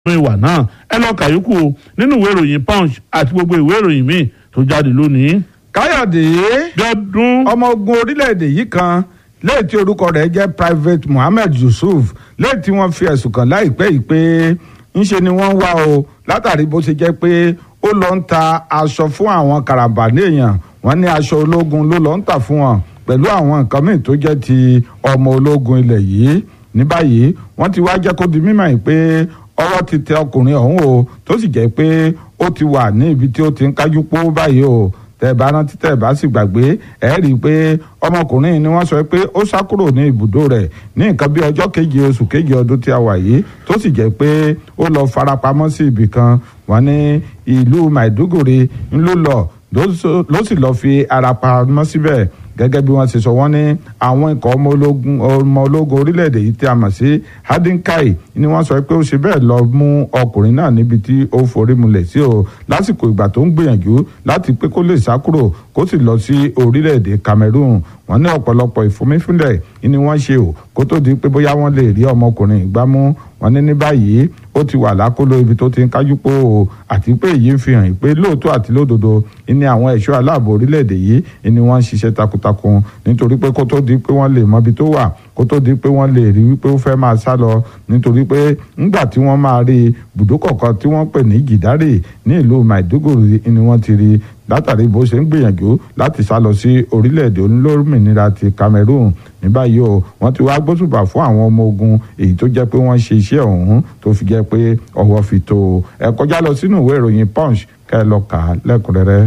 ìwà náà ẹ lọ kàyókù o nínú ìwé ìròyìn punch àti gbogbo ìwé ìròyìn míì tó jáde lónìí. káyọ̀dé dọ́dún ọmọ ogun orílẹ̀-èdè yìí kan lẹ́yìn tí orúkọ rẹ̀ jẹ́ private mohammed yusuf lẹ́yìn tí wọ́n fi ẹ̀sùn kàn láìpẹ́ yìí pé ńṣe ni wọ́n ń wá o látàrí bó ṣe jẹ́ pé ó lọ ń ta aṣọ fún àwọn karambani èèyàn wọ́n ní aṣọ ológun ló lọ ń tà fún wọn pẹ̀lú àwọn nǹkan míì tó jẹ́ ti ọmọ ológun ilẹ̀ yìí ní báyìí wọ́n ti wá jẹ́ kó di mímọ̀ yìí pé ọwọ́ ti tẹ ọkùnrin ọ̀hún o tó sì jẹ́ pé ó ti wà ní ibi tí ó ti ń kájú pó báyìí o tẹ́ bá rántí tẹ́ bá sì gbàgbé ẹ rí i pé ọmọkùnrin ni wọ́n sọ pé ó sá kúrò ní ibùdó rẹ̀ ní nǹkan bí ọjọ́ keje oṣù keje ọdún tí a wà yìí tó sì jẹ́ pé ó lọ farapamọ́ sí ibì kan wọ́n ní ìlú Maiduguri ńlọ lọ ló sì lọ fi ara pamọ́ síbẹ̀ gẹ́gẹ́ bí wọ́n ṣe sọ wọ́n ní àwọn ikọ̀ ọmọ ológun ọmọ ológun orílẹ̀-èdè yìí tí a mọ̀ sí hadinkai ni wọ́n sọ pé ó ṣe bẹ́ẹ̀ lọ mú ọkùnrin náà níbi tí ó forí mulẹ̀ sí o lásìkò ìgbà tó ń gbìyànjú láti pé kó lè sá kúrò kó sì lọ sí orílẹ̀-èdè Cameroon wọ́n ní ọ̀pọ̀lọpọ̀ ìfúnmífúnlẹ̀ ni wọ́n ṣe o kó tó di pé bóyá wọ́n lè rí ọmọkùnrin ìgbámú wọ́n ní ní báyìí ó ti wà lákòlò ibi tó ti ń kájú pò ó àti pé èyí ń fi hàn pé lóòótọ́ àti lódodo ní àwọn ẹ̀ṣọ́ aláàbò orílẹ̀-èdè yìí ni wọ́n ń ṣiṣẹ́ takuntakun nítorí pé kó tó di pé wọ́n lè mọbi tó wà kó tó di pé wọ́n lè rí wípé ó fẹ́ máa sá lọ nítorí pé ńgbà tí wọ́n máa rí ibùdókọ̀ kan tí wọ́n pè ní gìdárì ní ìlú Maiduguri ni wọ́n ti rí látàrí bó ṣe ń gbìyànjú láti sá lọ sí orílẹ̀-èdè olómìnira ti Cameroon ní báyìí o wọ́n ti wá gbósùbà fún àwọn ọmọ ogun èyí tó jẹ́ pé wọ́n ṣe iṣẹ́ ọ̀hún tó fi jẹ́ pé ọwọ́ fi tó o ẹ kọjá lọ sínú ìwé ìròyìn Punch kẹ́ ẹ lọ kà á lẹ́kùnrẹ́rẹ́.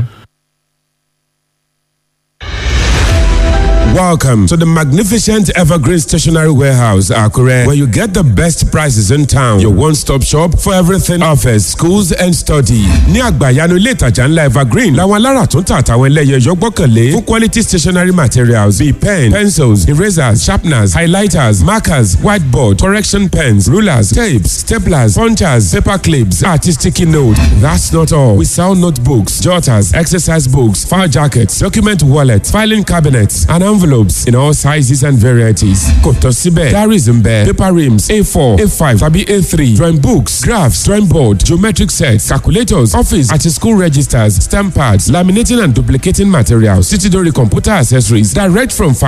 Welcome to the magnificent Evergreen Stationery Warehouse, Akure, where you get the best prices in town. Your one-stop shop for everything office, schools and study. Ní àgbàyanu ilé ìtajà ńlá Evergreen, làwọn alára tó ń tà àtàwọn ẹlẹ́yẹ yọ gbọ́kànlé fún quality stationery materials bíi pen, pencils, erasers, sharpeners, highlighters, markers, whiteboard, correction pens, rulers, tapes, staplers, punchers, paper clips, àti sticky note. That's not all. We sell notebooks, jotters, exercise books, file jackets, document wallets, filing cabinets, and envelopes envelopes in all sizes and varieties. Kò tán síbẹ̀, diaries ń bẹ, paper rims A4, A5 tàbí A3, drawing books, graphs, drawing board, geometric sets, calculators, office àti school registers, stamp pads, laminating and duplicating materials, títí dórí computer accessories direct from